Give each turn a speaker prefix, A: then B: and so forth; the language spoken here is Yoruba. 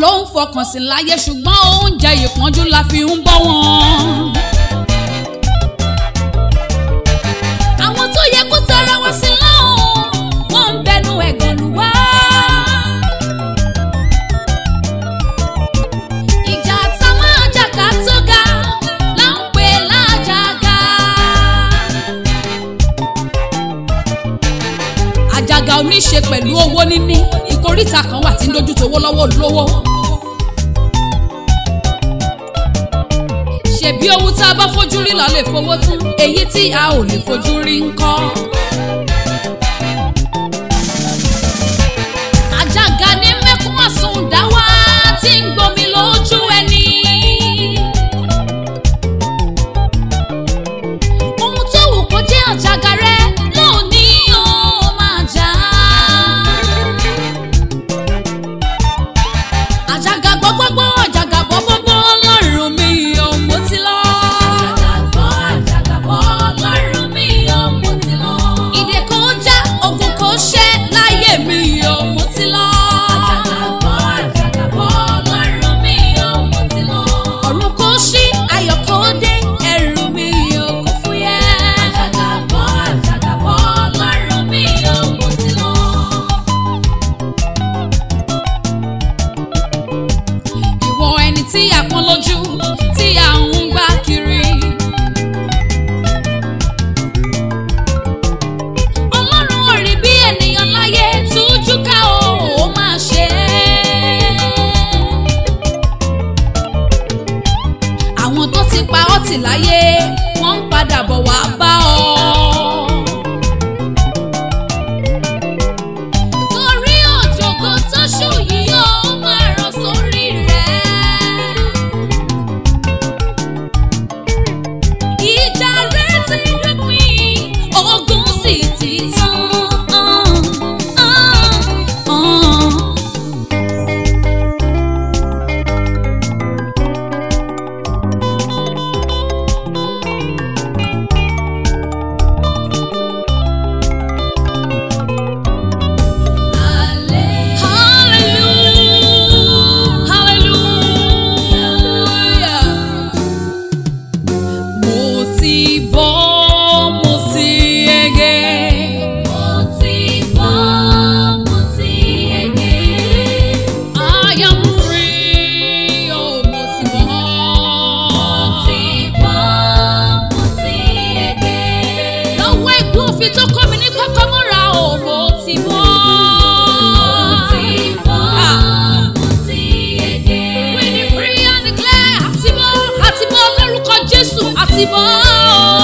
A: ló ń fọkàn sí láyé ṣùgbọ́n oúnjẹ ìpọ́njú la fi ń bọ́ wọn. àwọn tó yẹ kó tara wá sí lọ́hùn wọ́n ń bẹnu ẹ̀gàn lù wá. ìjà tá máa jà ká tó ga là ń pè lájàgà. àjàgà ò ní ṣe pẹ̀lú owó níní ìkóríta kan wà tí ń dojú towó lọ́wọ́ olówó. ṣebí ohun tá a bá fojú rí la lè fowó tún èyí tí a ò lè fojú rí ńkọ́. àjàgà ní mẹ́kún àsundá wá tí ń gbomi lójú ẹni. ohun tó wù kó jẹ́ àjàgà rẹ lónìí ó máa jà á. àjàgà gbọ́gbọ́gbọ́ àjàgà bọ́bọ́bọ́ ọlọ́run mi ò mo ti lọ. àjàgà àjàgà bọ́ ọlọ́run mi ò mo ti lọ. ìdè kò já ogun kò ṣẹ́ láyé mi ò mo ti lọ. àjàgà àjàgà bọ́ ọlọ́run mi ò mo ti lọ. ọ̀run kò ṣí ayọ̀ kò dé ẹrù mi ò kò fúyẹ́. àjàgà àjàgà bọ́ ọlọ́run mi ò mo ti lọ. ìwọ ẹni tí a pọ́n lójú tí a ń gbá kiri. ọlọ́run ò rí bí ènìyàn láyé tújú ká o ó máa ṣe é. àwọn tó ti pa ọ́ tì láyé wọ́n ń padà bọ̀ wá bá ọ. torí òjòkó tó ṣù yìí ó máa rọ̀ sórí rẹ̀. ìjà rẹ̀ ti dópin ogun sì ti tán. Hallelujah. Hallelujah. Mo ti bọ́, mo ti yege. Mo ti bọ́, mo ti yege. I am free, oh, mo ti bọ́. Mo ti bọ́, mo ti yege. Lọ́wọ́ ikú òfin tó kọ́ mi ní kọ́kọ́ mọ́ra, oh, mo ti bọ́. Mo ti bọ́, mo ti yege. We decree and declare, àti bọ́, àti bọ́ lórúkọ Jésù, àti bọ́.